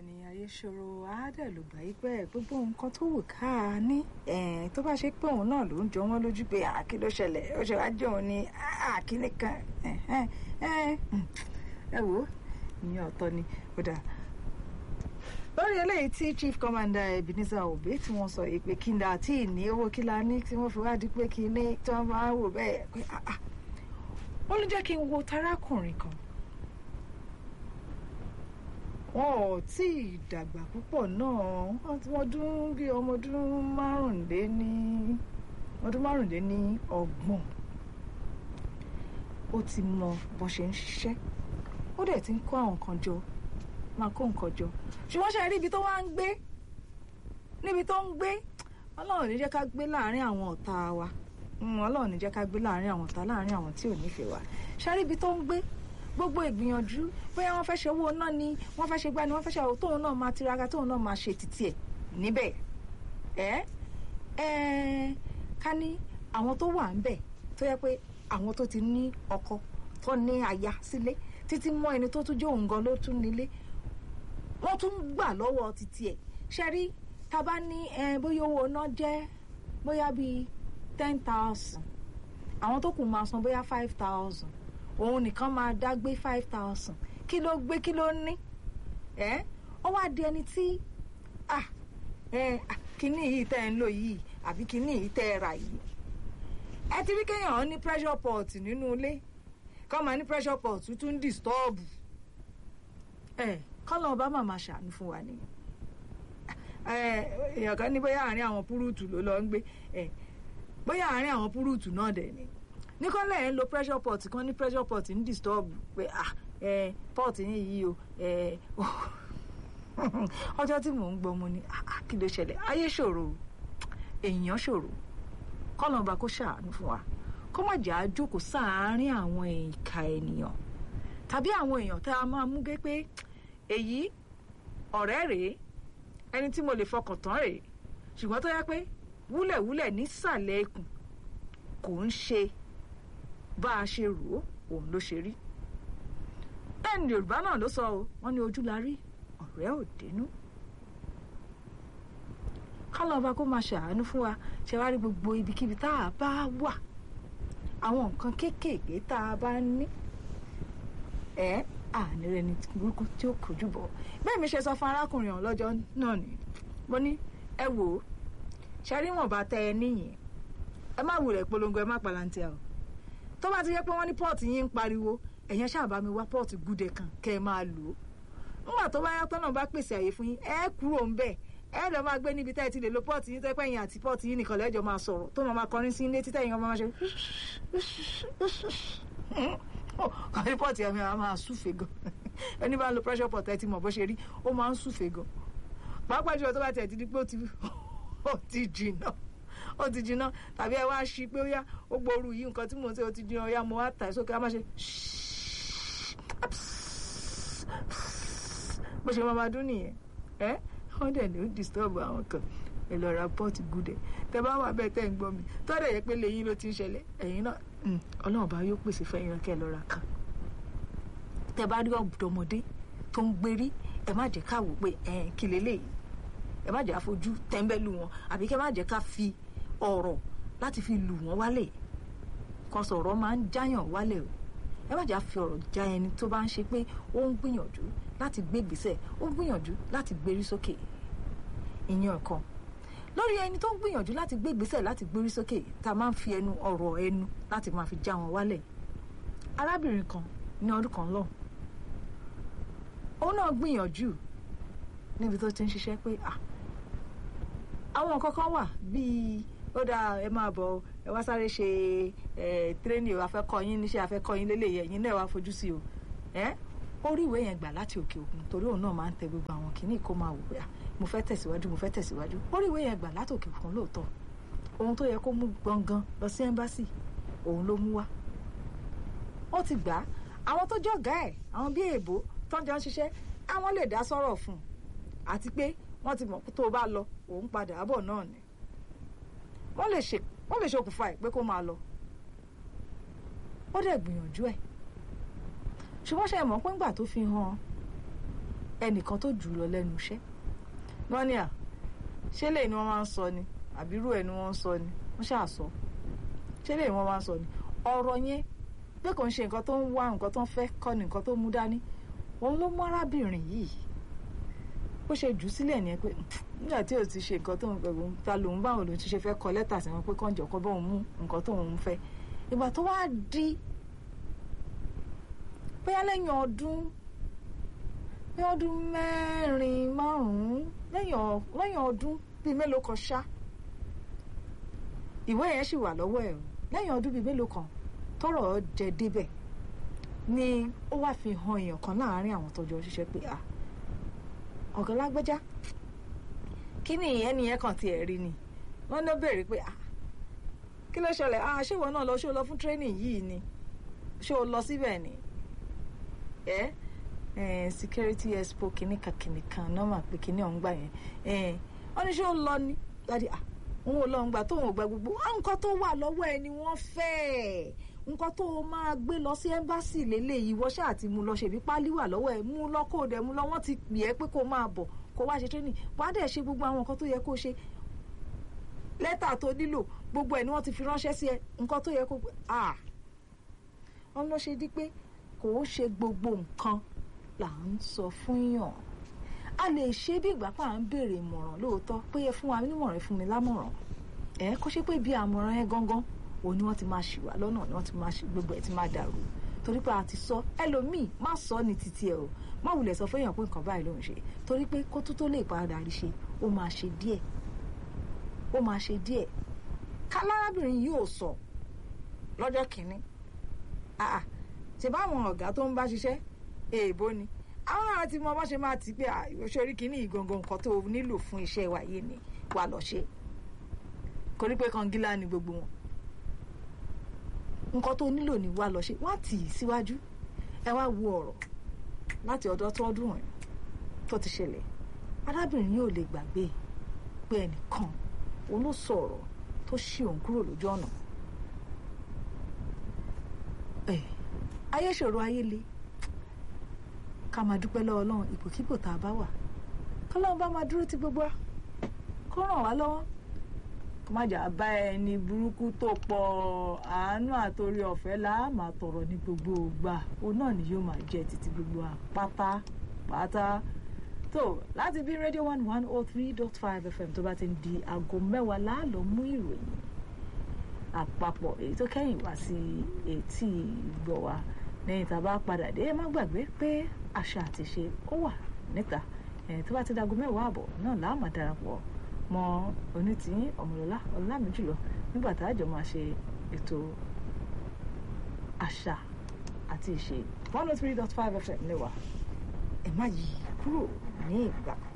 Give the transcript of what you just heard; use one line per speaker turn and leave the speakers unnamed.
bẹ́ẹ̀ni ayé ṣòro àádẹ́ ló gbà yí pé gbogbo nǹkan tó wù ká a ní tó bá ṣe pé òun náà ló ń jọ wọ́n lójú pé àkí ló ṣẹlẹ̀ ó ṣe wá jẹ́ òun ní àkíní kan ẹ wò ó ìyẹn ọ̀tọ̀ ni ó dà lórí eléyìí tí chief commander Ebenezer Obey tí wọ́n sọ pé kí n dà tí ì ní owó kí la ní tí wọ́n fi wá di pé kí ní tí wọ́n máa ń wò bẹ́ẹ̀ pé ó ló jẹ́ kí n wo tarákùnrin kan wọn ò tí ì dàgbà púpọ̀ náà wọ́n dún bí ọmọ ọdún márùnléní ọdún márùnléní ọgbọ̀n ó ti mọ bó ṣe ń ṣiṣẹ́ ó dẹ̀ ti ń kó àwọn kan jọ máa kó nǹkan jọ ṣùgbọ́n ṣe rí ibi tó wá ń gbé níbi tó ń gbé ọlọ́run ní jẹ́ ká gbé láàárín àwọn ọ̀tá wa ọlọ́run ní jẹ́ ká gbé láàárín àwọn ọ̀tá láàárín àwọn tí ò nífẹ̀ẹ́ wa ṣe rí ibi tó ń gbé gbogbo ìgbìyànjú bóyá wọ́n fẹ́ ṣe owó náà ni wọ́n fẹ́ ṣe gbá ni wọ́n fẹ́ ṣe àwọn tóun náà máa tiraka tóun náà máa ṣe títí ẹ̀ níbẹ̀ ẹ ẹ ká ní àwọn tó wà ńbẹ̀ tó yẹ pé àwọn tó ti ní ọkọ tó ní aya sílé títí mọ́ ẹni tó tún jẹ́ òun gan ló tún nílé wọ́n tún gbà lọ́wọ́ títí ẹ̀ ṣe rí tá a bá ní bóyá owó náà jẹ́ bóyá bíi ten thousand àwọn tó kù máa san bóyá five thousand òun nìkan máa dá gbé five thousand kí ló gbé kí ló ní ẹ ó wá di ẹni tí ah ẹ kíní yìí tẹ́ ẹ ń lò yìí àbí kíní yìí tẹ́ ẹ rà yìí ẹ ti rí kéèyàn ní pressure pot nínú ilé kọ́ máa ní pressure pot tún ń disturb ẹ kọ́lọ̀ ọba màmá ṣàánú fún wa nìyẹn èèyàn kan ní bóyá àárín àwọn púrúùtù ló lọ ń gbé bóyá àárín àwọn púrúùtù náà dẹ̀ ni ní kọ́lẹ̀ ẹ̀ ń lo pressure pot kan ní pressure pot ń disturb pé ah ẹ pot yín yìí o ẹ ọjọ́ tí mò ń gbọ́ mo ní ah kí ló ṣẹlẹ̀ ayé ṣòro èèyàn ṣòro kọ́lọ́ba kó ṣàánú fún wa kó má jà á jókòó sáàárín àwọn ìka ènìyàn tàbí àwọn èèyàn tá a máa mú gé pé èyí ọ̀rẹ́ rèé ẹni tí mo lè fọkàn tán rèé ṣùgbọ́n tó yẹ pé wúlẹ̀wúlẹ̀ nísàlẹ̀ ikùn kò ń ṣe bá a ṣe rò ó òun ló ṣe rí bẹ́ẹ̀ ni yorùbá náà ló sọ o wọ́n ní ojú la rí ọ̀rẹ́ ò dénú kálọ̀ọ̀bá kó máa ṣàánú fún wa ṣe wá rí gbogbo ibikíbi tá a bá wà àwọn nǹkan kéékèèké tá a bá ní ẹ àní rẹ ní burúkú tí ó kojú bọ̀ bẹ́ẹ̀ mi ṣe sọ fún arákùnrin ọ̀hún lọ́jọ́ náà ni mo ní ẹ wò ó ṣe rí wọn bá tẹ ẹ níyìn ẹ má wulẹ̀ polongo ẹ má palantia o tó bá ti yẹ pé wọ́n ní pọ́ọ̀tì yín ń pariwo ẹ̀yẹn ṣáà bá mi wá pọ́ọ̀tì gúdẹ kan kẹ́ ẹ máa lò ó nígbà tó bá yá tọ́nà bá pèsè àyè fún yín ẹ kúrò ń bẹ̀ ẹ lọ máa gbé níbi tá ẹ ti lè lo pọ́ọ̀tì yín tẹ́pẹ́ yín àti pọ́ọ̀tì yín nìkan lẹ́jọ́ máa sọ̀rọ̀ tó máa kọrin sí ilé títẹ̀ yín ọmọ máa ṣe kọrin pọ́ọ̀tì ẹ̀mí àwọn máa súfèé gan ẹni bá ń lo pressure pot ẹ ti mọ̀ bó ṣe rí ó máa ń súfèé gan pàápàá jùlọ tó bá tẹ̀ ti di pé ó ti jìnnà ó ti jiná tàbí ẹ wá ṣí pé ó yá ó gbóoru yìí nǹkan tí mò ń ṣe ó ti jiná ó yá mo wá tà ẹ sókè á má ṣe bó ṣe máa dún nìyẹn ẹ wọ́n dẹ̀ ní ó disturb àwọn kan ẹ lọ ra pọ́ọ̀tì gúdẹ̀ tẹ bá wà bẹ́ẹ̀ tẹ́ ń gbọ́ mi tọ́dẹ̀ yẹ pé lẹ́yìn ló ti ń ṣẹlẹ̀ ẹ̀yin náà ọlọ́run bá yóò pèsè fẹ́yìn náà kẹ́ ẹ lọ ra kan tẹ bá rí ọ̀dọ́mọdé tó ń gbérí ẹ má jẹ́ ká wò pé ẹ kí leléyìí ẹ má jẹ́ àfojú tẹ́ńbẹ́lú wọn àbí kẹ́ má jẹ́ ká fi ọ̀rọ̀ láti fi lù wọ́n wálẹ̀ kan sọ̀rọ̀ máa ń jáyàn wálẹ̀ o ẹ má jà fi ọ̀rọ̀ já ẹni tó bá ń ṣe pé ó ń gbìyànjú láti gbé ìgbésẹ̀ ó ń gbìyànjú láti gbérí sókè ìyẹn kan lórí ẹni tó ń gbìyànjú láti gbé ìgbésẹ̀ láti gbérí sókè tá a máa ń fi ẹnu ọ̀rọ̀ ẹnu láti máa fi já wọn wálẹ̀ arábìnrin kan ní ọdún kan lọ òun náà gbìyànjú níbi tó ti ń ṣiṣẹ́ pé àwọn nǹkan kan wà bíi ó dáa ẹ máa bọ̀ ẹ wá sáré ṣe ẹ tírénì afẹ́kọ́ yín níṣẹ́ afẹ́kọ́ yín lélẹ̀ yẹn yín náà wá fojú sí o ẹ ó rí ìwé yẹn gbà láti òkè òkun torí òun náà máa ń tẹ gbogbo àwọn kìíní kó máa wò pé mo fẹ́ tẹ̀síwájú mo fẹ́ tẹ̀síwájú ó rí ìwé yẹn gbà láti òkè òkun lóòótọ́ ohun tó yẹ kó mú gbọ̀ngàn lọ sí ẹ́mbásì òun ló mú wá ó ti gbà á àwọn tó jọ̀gá ẹ̀ àwọn bíi èèbó tó ń jọ ń ṣiṣẹ́ àwọn lè dá sọ́rọ̀ fún un àti pé wọ́n ti mọ̀ tó o bá lọ òun padà bọ̀ náà ni wọ́n lè ṣe wọ́n lè ṣokùnfà ẹ̀ pé kó máa lọ ó dẹ̀ gbìyànjú ẹ̀ ṣùgbọ́n ṣe mọ̀ pé ńgbà tó fi hàn ẹnìkan tó jù ú lọ lẹ́nu iṣẹ́ wọ́n ní à ṣé lè ni wọ́n máa ń sọ ni àbírú ẹ̀ ni wọ́n ń sọ ni wọ́n ṣáà sọ ṣé lè ni wọ́n máa ń sọ ni ọ̀rọ̀ yẹn pé kò ń ṣe nǹkan tó ń wá nǹkan tó ń fẹ́ kọ́ ni nǹkan tó mú dání òun ló mú arábìnrin yìí bó ṣe jù ú sílẹ̀ ni ẹ pé nígbà tí ò ti ṣe nǹkan tó ń gbẹ̀gbọ́n ta lòun báwọn lòun ti ṣe fẹ́ kọ lẹ́tà sí wọn pé kọ́ńjọ kọ́ bóun mú nǹkan tó ń fẹ́ ìgbà tó wá di bóyá lẹ́yìn ọdún bí ọdún mẹ́rin márùn-ún lẹ́yìn ọdún bíi mélòó kan ṣá ìwé yẹn sì wà lọ́wọ́ ẹ̀ lẹ́yìn ọdún bíi mélòó kan tọ́rọ̀ jẹ débẹ̀ ni ó wá fi hàn èèyàn kan láàárín àwọn tọ́jọ́ ṣiṣẹ́ pé à ọ̀gá lágbẹ́já kí ni ìyẹn nìyẹn kan tiẹ̀ rí ni wọ́n ló béèrè pé à kí ló ṣẹlẹ̀ à ṣé ìwọ náà lọ ṣé o lọ fún training yìí ni ṣé o lọ síbẹ̀ ni ẹ́ eh, security expo kìnìkan kìnìkan nọ́mà pé kìnì ọ̀hún gbà yẹn wọ́n ní ṣé ó lọ ni dáadé à òun ò lọ ń gbà tóun ò gba gbogbo nǹkan tó wà lọ́wọ́ ẹ ni wọ́n fẹ́ nǹkan tó o máa gbé lọ sí ẹ́mbáàsì lélẹ́yìí wọ́n ṣáà ti mú lọ ṣèbí pálí wà lọ́wọ́ ẹ mú lọ kó o dẹ̀ mú lọ wọ́n ti pè é pé kó o máa bọ̀ kó o wá ṣe training wàá dẹ̀ ṣe gbogbo àwọn nǹkan tó yẹ kó o ṣe lẹ́tà tó nílò gbogbo ẹ̀ ni wọ́n ti fi ránṣẹ́ sí ẹ nǹkan tó yẹ kó o ah wọ́n lọ ṣe di pé kò ó ṣe gbogbo nǹkan là ń sọ fún yàn a lè ṣe bí ìgbà pa à ń béèrè ìmọ̀ràn lóòótọ́ pé ẹ fún wa nímọ̀ràn fún mi lámọ̀ràn ẹ kó ṣe pé bí àmọ̀ràn ẹ gangan òun ni wọ́n ti máa ṣì wá lọ́nà ni wọ́n ti máa ṣì gbogbo ẹ̀ ti máa dàrú torí pé a ti sọ ẹlòmíì má sọ ní títí ẹ o má wulẹ̀ sọ fẹ́yàn pé nǹkan báyìí ló ń ṣe torí pé kó tó tó lè padà rí ṣe ó máa ṣe díẹ̀ ó máa ṣe díẹ̀ kálárábìnrin yóò sọ lọ́jọ́ kìíní ṣe báwọn ọ̀gá tó ń bá ṣiṣẹ́ èèbó ni àwọn náà ti mọ bá ṣe máa ti pé ìṣòrí kìíní ìgangan nǹkan tó nílò fún iṣẹ́ wa yé ni wà lọ ṣe kò ní pé kangilá ni gbogbo wọn nǹkan tó nílò ni wà lọ ṣe wá tì í síwájú ẹ wá wo ọ̀rọ̀ láti ọ̀dọ̀ tọ́dún ẹ̀ tó ti ṣẹlẹ̀ arábìnrin yóò lè gbàgbé pé ẹnìkan òun ló sọ ọ̀rọ̀ tó ṣí òun kúrò lójú ọ̀nà ayé ṣòro ayé le ká máa dúpẹ́ lọ́wọ́ ọlọ́run ipòkípò tá a bá wà kọ́lọ́run bá máa dúró ti gbogbo wa kó ràn wá lọ́wọ́ kó má jà bá ẹni burúkú tó pọ̀ àánú àtòrí ọ̀fẹ́ là á máa tọrọ ní gbogbo ìgbà òun náà ni yóò máa jẹ́ títí gbogbo wa pátápátá tó láti bí rédíò one one oh three dot five fm tó bá ti ń di aago mẹ́wàá láàlọ́ mú ìròyìn àpapọ̀ èyí tó kẹ́yìn wá sí etí ìgbọ̀ wa lẹ́yìn tá a bá padà dé ẹ má gbàgbé pé àṣà àti ṣe ó wà níta tó bá ti dago mẹ́wàá àbọ̀ náà láà máa darapọ̀ mọ́ onítìyín ọ̀mọ̀lọ́lá ọ̀làmìjùlọ nígbà tá a jọ máa ṣe ètò àṣà àti ìṣe one oh three dot five fm lẹ́wà ẹ má yí kúrò ní ìgbà.